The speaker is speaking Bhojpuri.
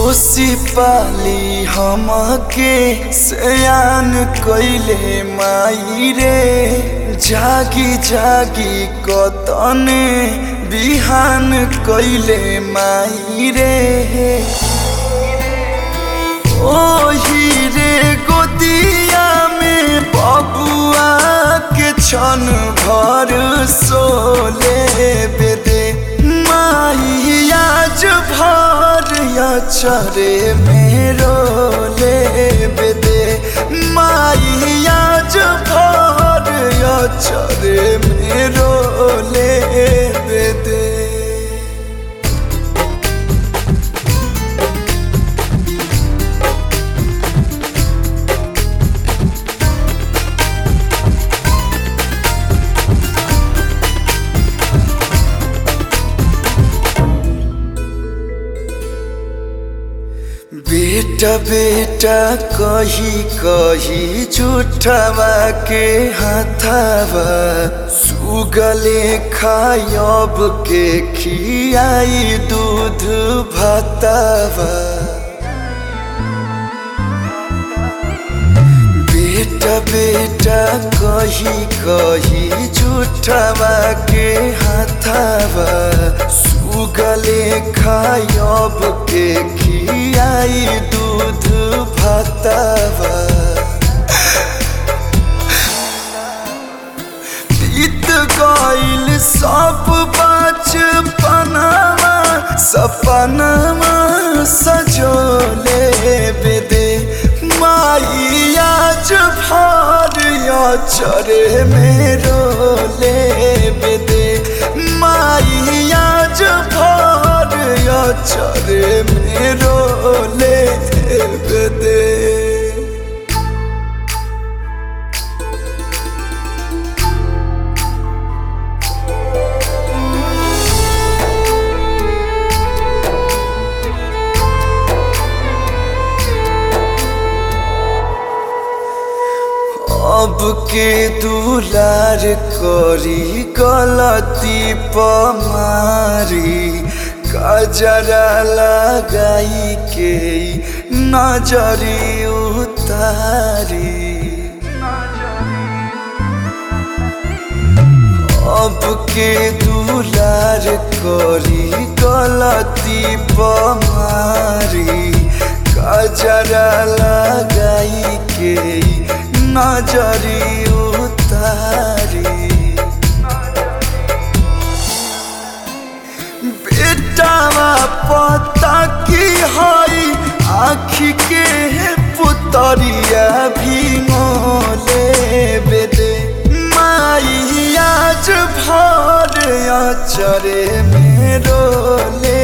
पोसी पाली हमके सयान कइले माई रे जागी जागी कतने बिहान कइले माई रे ओही रे गोदिया में बबुआ के छन भर सोले बेदे माई आज भर चरे मेरो ले बेदे माई आज भर चरे मेरो ले बेदे बेटा बेटा कही कही झूठवा के हाथावा सुगले खायब के खियाई दूध भातावा बेटा बेटा कही कही झूठवा के हाथावा सुगले खायब के खियाई दूध भातावा बीत गइल सब बचपनवा सपनवा सजोले बेदे माई आज भर चरे मेरो ले बेदे माई आज भर चरे मेरो ले बेदे अब के दुलार करी गलती पमारी कजरा लगाई के नजरी उतारी अब के दुलार करी गलती पमारी कजरा लगाई के नजरी उतारी बेटावा पता की हई आखी के पुतरिया भी मोले बेदे माई आज भर चरे मेरो ले